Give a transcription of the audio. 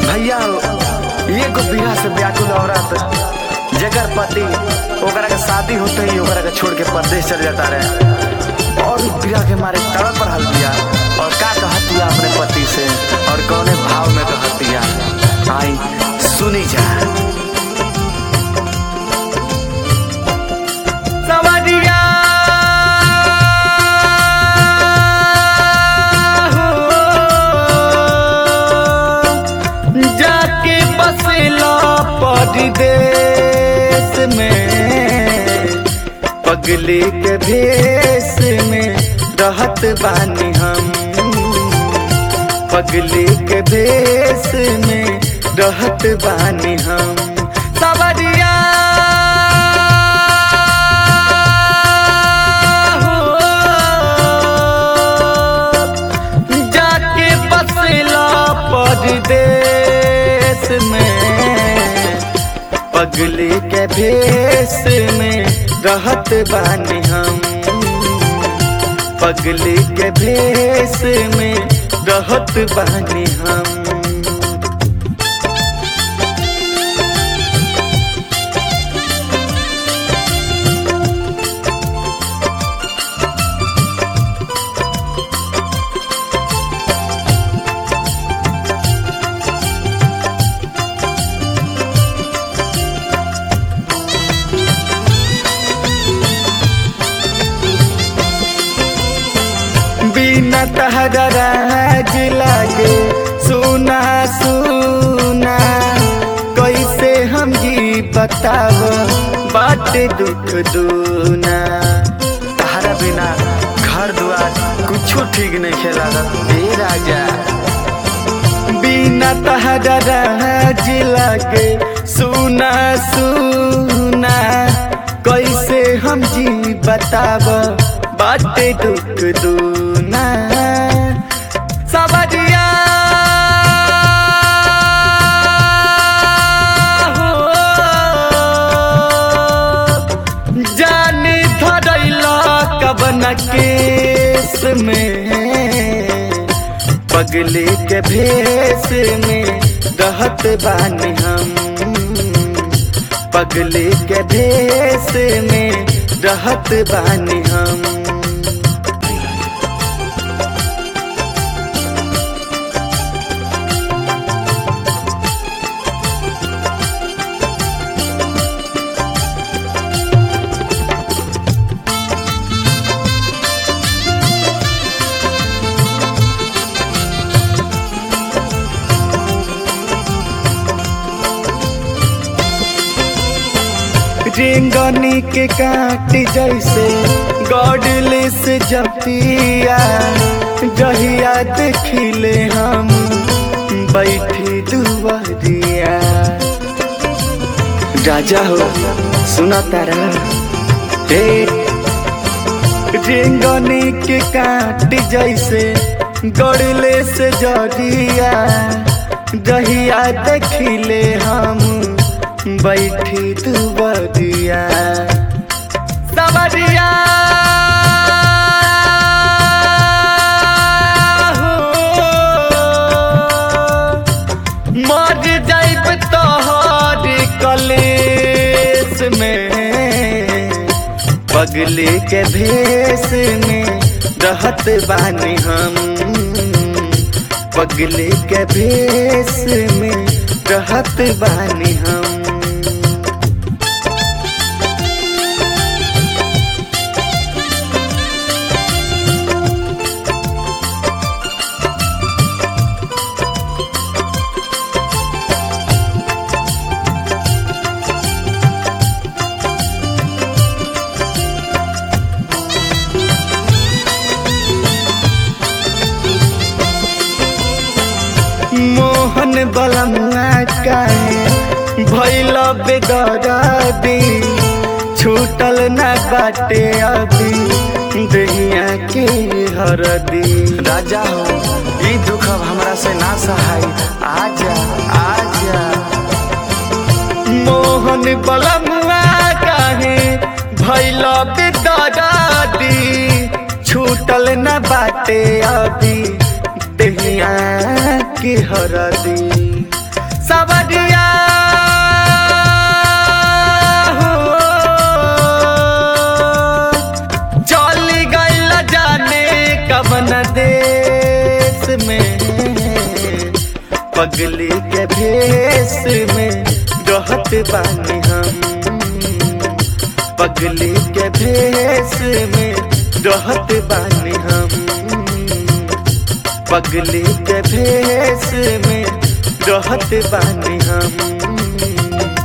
भैया ये को बिना से व्याकुल औरत जगर पति ओकरा के शादी होते ही ओकरा के छोड़ के परदेश चल जाता रहे और बिया के मारे तड़प रहल बिया और का कहतिया अपने पति से और कौने भाव में कहतिया आई सुनी जा सवरिया हो, जाके बसेला परदेश में पगली के भेष में रहत बानी हम पगली के भेष में रहत बानी हम सवरिया हो, जाके बसेला परदेश में पगली के भेष में रहत बानी हम पगली के भेष में रहत बानी हम बिना तहरा राज लागे सुना सुना कैसे हम जी बताव बाट दुख दूना तहरा बिना घर दुआर कुछो ठीक नहीं खेला ए राजा बिना तहरा राज लागे सुना सुना कैसे हम जी बताव बाटे दुख दूना सवरिया हो, जानी धरैला कवन केस में पगली के भेष में रहत बानी हम पगली के भेष में रहत बानी हम रेंगनी के काट जैसे गॉडलेस जपिया जहिया देखिले हम बैठी दुआरिया राजा हो सुना तारा हे रेंगनी के काट जैसे गॉडलेस जरिया जहिया देखिले हम बैठी दुबरिया सवरिया हो, मर जाइब तोहर कलेस में पगली के भेष में रहत बानी हम पगली के भेष में रहत बानी हम मोहन बलमुआ काहे भैल बेदरदी छूटल न बाटे अभी दहिया के हरदी राजा हो ई दुख अब हमरा से ना सहाय आजा आजा मोहन बलमुआ काहे भैल बेदरदी छूटल न बाटे अभी दहिया के हरदी सवरिया हो चली गईल जाने कवन देश में पगली के भेष में रहत बानी हम पगली के भेष में रहत बानी हम पगली के भेष में रहत बानी हम